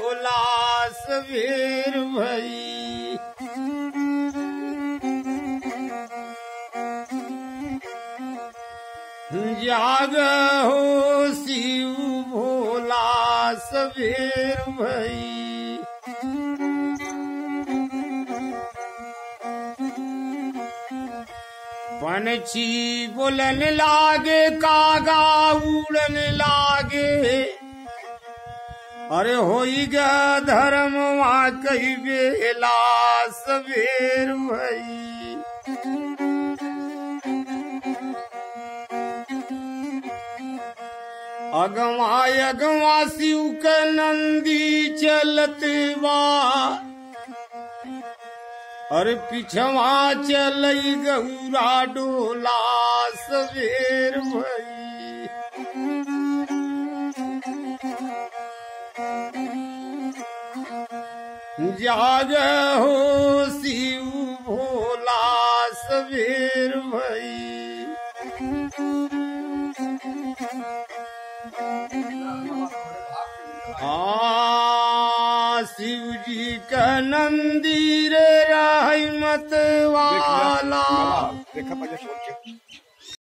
भोला सवेर भई जाग हो शिव भोला सवेर भई पंछी बोलन लागे कागा उड़न लागे अरे होई गा धर्म वहाँ कई बेला सवेर भई अगवा अगवा शिव के नंदी चलत बा अरे पिछवा चलई गौरा डोला सवेर भई जाग हो शिव भोला सवेर भई आ शिव जी का नंदीर रहमत वाला देखा पाहिजे